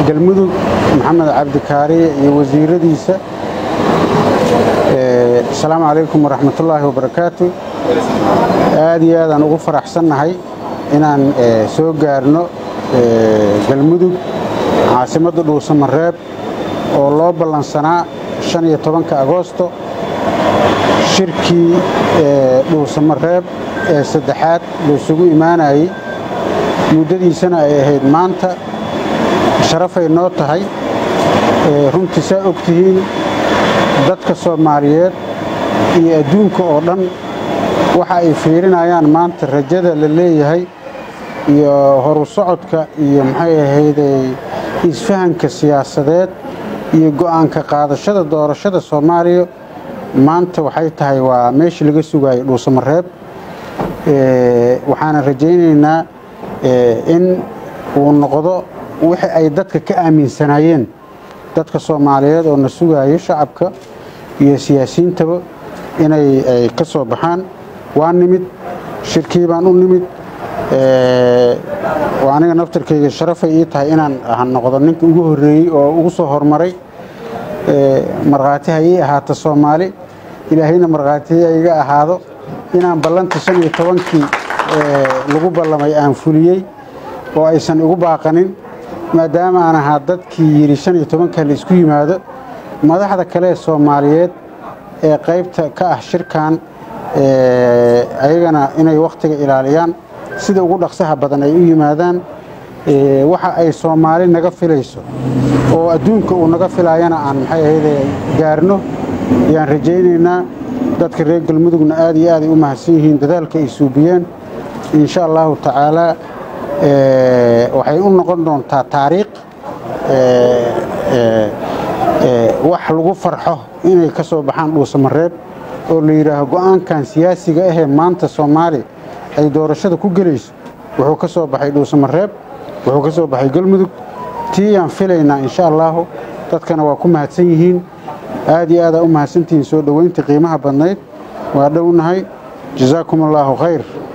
galmudug maxamed cabdikaariye iyo wasiiradiisa asalaamu calaykum waraxmatullaahi wabarakaatu aad iyo aadaan ugu faraxsannahay inaan soo gaarno galmudug caasimadda dhuusamareeb oo loo ballansanaa shan iyo tobanka agoosto shirkii dhuusamareeb ee saddexaad laysugu imaanayey muddadiisana ay ahayd maanta sharafay noo tahay runtii saa og tihiin dadka soomaaliyeed iyo adduunka oo dhan waxa ay fiirinayaan maanta rajada la leeyahay iyo horu socodka iyo maxay ahayday isfahanka siyaasadeed iyo go'aanka qaadashada doorashada soomaaliya maanta waxay tahay waa meeshii laga sugaayay dhuusamareeb waxaana rajaynaynaa in uu noqdo wixii ay dadka ka aaminsanaayeen dadka soomaaliyeed oo na sugaayo shacabka iyo siyaasiyiintaba inay ay ka soo baxaan waa nimid shirkii baan u nimid aniga naftarkayga sharafay ii tahay inaan noqdo ninka ugu horreeyey oo ugu soo hormaray markhaati ha ii ahaato soomaali ilaahayna markhaati ha iga ahaado inaan ballanta shan iyo tobankii lagu ballamay aan fuliyey oo aysan igu baaqanin maadaama aan ahaa dadkii yidhi shan iyo tobanka la isku yimaado madaxda kale ee soomaaliyeed ee qaybta ka ah shirkan ayagana inay wakhtiga ilaaliyaan sida ugu dhaqsaha badan ay u yimaadaan waxa ay soomaali naga filayso oo adduunka uu naga filaayana aan maxay ahayde gaarno ayaan rajaynaynaa dadka reer galmudugna aad iyo aaday u mahadsan yihiin dadaalka ay suubiyeen insha allahu tacaalaa waxay u noqon doontaa taariikh wax lagu farxo inay ka soo baxaan dhuusamareeb oo la yidhaaho go'aankan siyaasiga ahee maanta soomaali ay doorashada ku gelayso wuxuu ka soo baxay dhuusamareeb wuxuu ka soo baxay galmudug tii aan filaynaa insha allaahu dadkana waa ku mahadsan yihiin aad iyo aadaa u mahadsantihiin soo dhoweynta qiimaha badnayd waa dhownahay jasaakum allaahu khayr